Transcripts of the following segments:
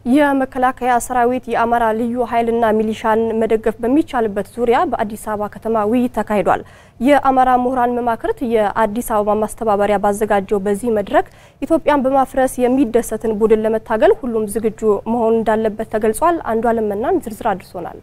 የመከላከያ ሰራዊት የአማራ ልዩ ኃይልና ሚሊሻን መደገፍ በሚቻልበት ዙሪያ በአዲስ አበባ ከተማ ውይይት ተካሂዷል። የአማራ ምሁራን መማክርት የአዲስ አበባ ማስተባበሪያ ባዘጋጀው በዚህ መድረክ ኢትዮጵያን በማፍረስ የሚደሰትን ቡድን ለመታገል ሁሉም ዝግጁ መሆን እንዳለበት ተገልጿል። አንዱ አለመናን ዝርዝር አድርሶናል።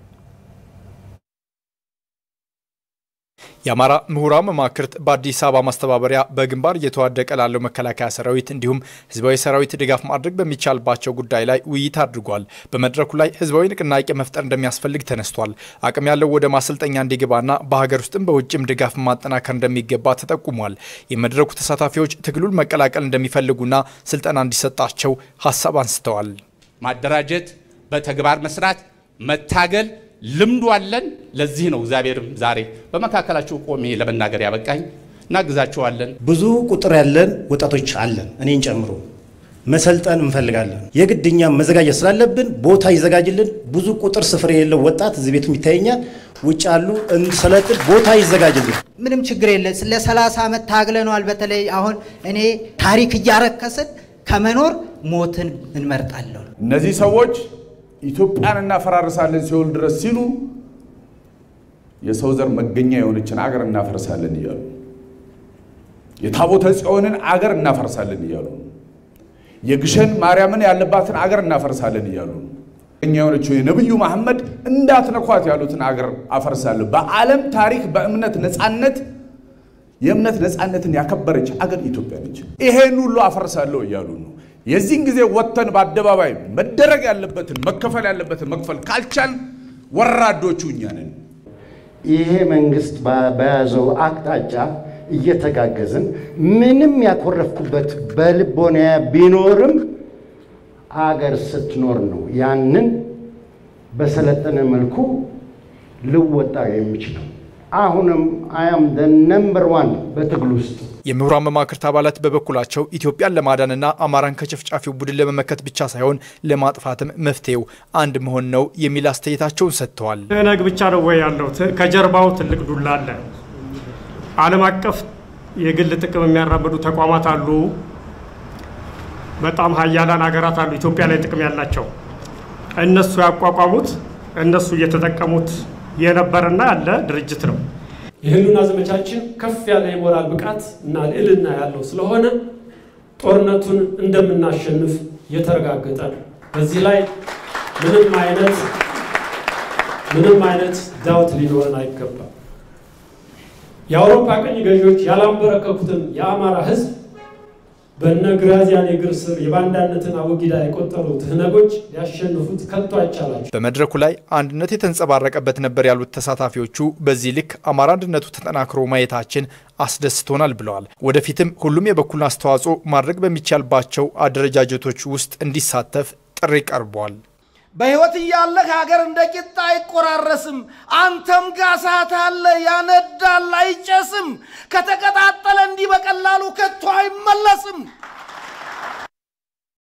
የአማራ ምሁራን መማክርት በአዲስ አበባ ማስተባበሪያ በግንባር እየተዋደቀ ላለው መከላከያ ሰራዊት እንዲሁም ህዝባዊ ሰራዊት ድጋፍ ማድረግ በሚቻልባቸው ጉዳይ ላይ ውይይት አድርጓል። በመድረኩ ላይ ህዝባዊ ንቅናቄ መፍጠር እንደሚያስፈልግ ተነስቷል። አቅም ያለው ወደ ማሰልጠኛ እንዲገባና በሀገር ውስጥም በውጭም ድጋፍ ማጠናከር እንደሚገባ ተጠቁሟል። የመድረኩ ተሳታፊዎች ትግሉን መቀላቀል እንደሚፈልጉና ስልጠና እንዲሰጣቸው ሀሳብ አንስተዋል። ማደራጀት፣ በተግባር መስራት፣ መታገል ልምዱ አለን። ለዚህ ነው እግዚአብሔርም ዛሬ በመካከላችሁ ቆሜ ለመናገር ያበቃኝ። እናግዛችኋለን። ብዙ ቁጥር ያለን ወጣቶች አለን፣ እኔን ጨምሮ መሰልጠን እንፈልጋለን። የግድ እኛም መዘጋጀት ስላለብን ቦታ ይዘጋጅልን። ብዙ ቁጥር ስፍር የሌለው ወጣት እዚህ ቤትም ይታየኛል፣ ውጭ አሉ እንሰለጥን፣ ቦታ ይዘጋጅልን። ምንም ችግር የለ። ለ30 ዓመት ታግለነዋል። በተለይ አሁን እኔ ታሪክ እያረከስን ከመኖር ሞትን እንመርጣለሁ። እነዚህ ሰዎች ኢትዮጵያን እናፈራርሳለን ሲሆን ድረስ ሲሉ የሰው ዘር መገኛ የሆነችን አገር እናፈርሳለን እያሉ የታቦተ ጽዮንን አገር እናፈርሳለን እያሉ የግሸን ማርያምን ያለባትን አገር እናፈርሳለን እያሉ እኛ የሆነችው የነብዩ መሐመድ እንዳትነኳት ያሉትን አገር አፈርሳለሁ። በዓለም ታሪክ በእምነት ነፃነት የእምነት ነፃነትን ያከበረች አገር ኢትዮጵያ ነች። ይሄን ሁሉ አፈርሳለሁ እያሉ ነው። የዚህን ጊዜ ወጥተን በአደባባይ መደረግ ያለበትን መከፈል ያለበትን መክፈል ካልቻል ወራዶቹ እኛ ነን። ይሄ መንግስት በያዘው አቅጣጫ እየተጋገዝን ምንም ያኮረፍኩበት በልቦና ቢኖርም አገር ስትኖር ነው ያንን በሰለጠነ መልኩ ልወጣ የሚችለው። አሁንም አያም ነምበር ዋን በትግል ውስጥ የምሁራን መማክርት አባላት በበኩላቸው ኢትዮጵያን ለማዳንና አማራን ከጨፍጫፊው ቡድን ለመመከት ብቻ ሳይሆን ለማጥፋትም መፍትሄው አንድ መሆን ነው የሚል አስተያየታቸውን ሰጥተዋል። ትህነግ ብቻ ነው ወይ ያለው? ከጀርባው ትልቅ ዱላ አለ። ዓለም አቀፍ የግል ጥቅም የሚያራምዱ ተቋማት አሉ። በጣም ሀያላን ሀገራት አሉ ኢትዮጵያ ላይ ጥቅም ያላቸው። እነሱ ያቋቋሙት እነሱ እየተጠቀሙት የነበረና ያለ ድርጅት ነው። የህልውና ዘመቻችን ከፍ ያለ የሞራል ብቃት እና ልዕልና ያለው ስለሆነ ጦርነቱን እንደምናሸንፍ የተረጋገጠ ነው። በዚህ ላይ ምንም አይነት ምንም አይነት ዳውት ሊኖረን አይገባም። የአውሮፓ ቅኝ ገዢዎች ያላንበረከኩትን የአማራ ህዝብ በነ ግራዚያን እግር ስር የባንዳነትን አወጊዳ የቆጠሩ ትህነጎች ሊያሸንፉት ከቶ አይቻላቸው። በመድረኩ ላይ አንድነት የተንጸባረቀበት ነበር ያሉት ተሳታፊዎቹ በዚህ ልክ አማራ አንድነቱ ተጠናክሮ ማየታችን አስደስቶናል ብለዋል። ወደፊትም ሁሉም የበኩሉን አስተዋጽኦ ማድረግ በሚቻልባቸው አደረጃጀቶች ውስጥ እንዲሳተፍ ጥሪ ቀርቧል። በሕይወት እያለህ ሀገር እንደ ቂጣ አይቆራረስም። አንተም ጋር እሳት አለ፣ ያነዳል፣ አይጨስም። ከተቀጣጠለ እንዲህ በቀላሉ ከቶ አይመለስም።